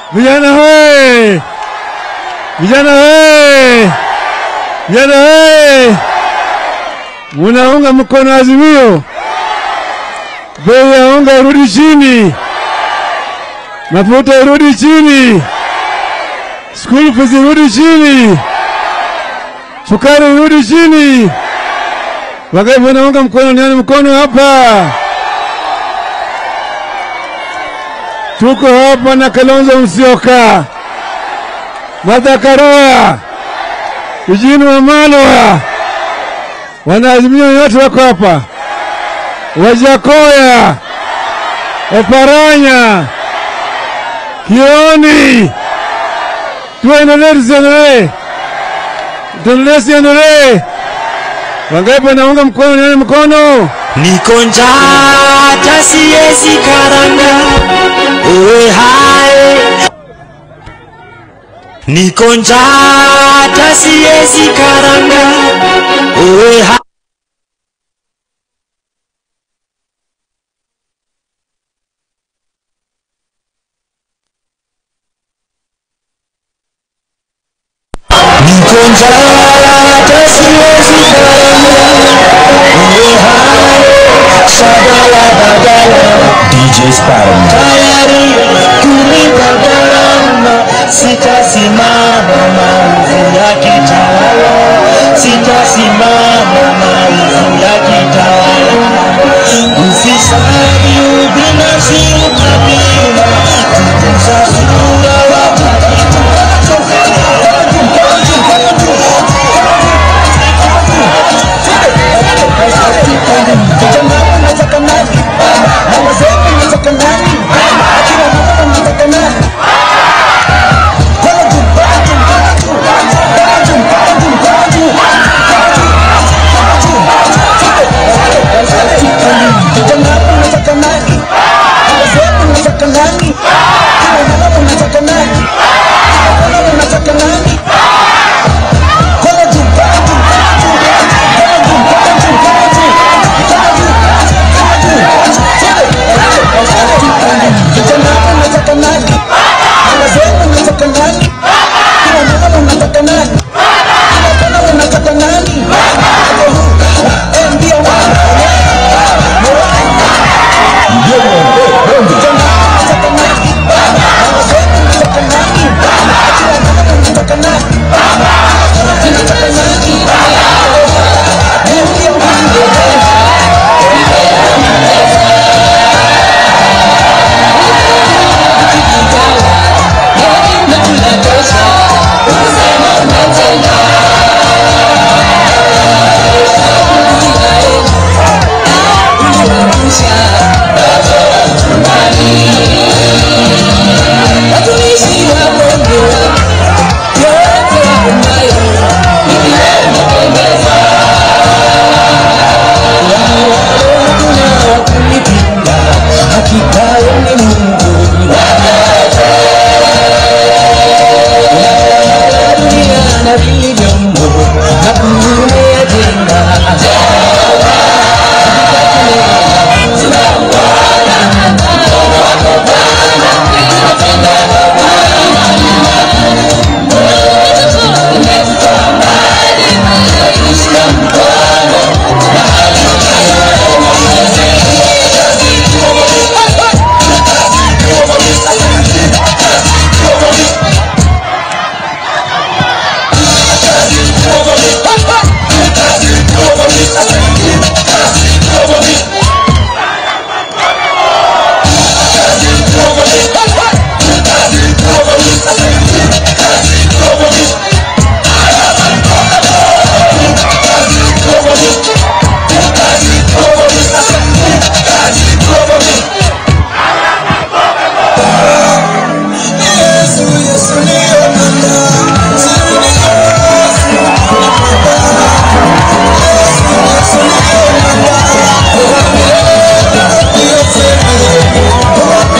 Vijana hoye! Vijana hoye! Vijana hoye! Munaunga mkono Azimio, bei ya unga irudi chini, mafuta irudi chini, school fees irudi chini, sukari irudi chini. Wangapi wanaunga mkono? Nione mkono hapa. Tuko hapa na Kalonzo Musyoka, Martha Karua, Eugene Wamalwa, wanaazimio yote wako hapa, Wajakoya, Oparanya, Kioni. Tuendelee, tusiendelee? Tuendelee, siendelee? Wangapi wanaunga mkono? Nione mkono. Niko njaa hata siwezi karanga, uwe hai. Niko njaa hata siwezi karanga, uwe hai. Niko njaa hata siwezi karanga, uwe hai. Shagala bagala, DJ Sparrow. Tayari kulipa gharama, sitasimama maovu ya kitawala, sitasimama maovu ya kitawala. Ufisadi, ubinafsi, ukabila, tuko safi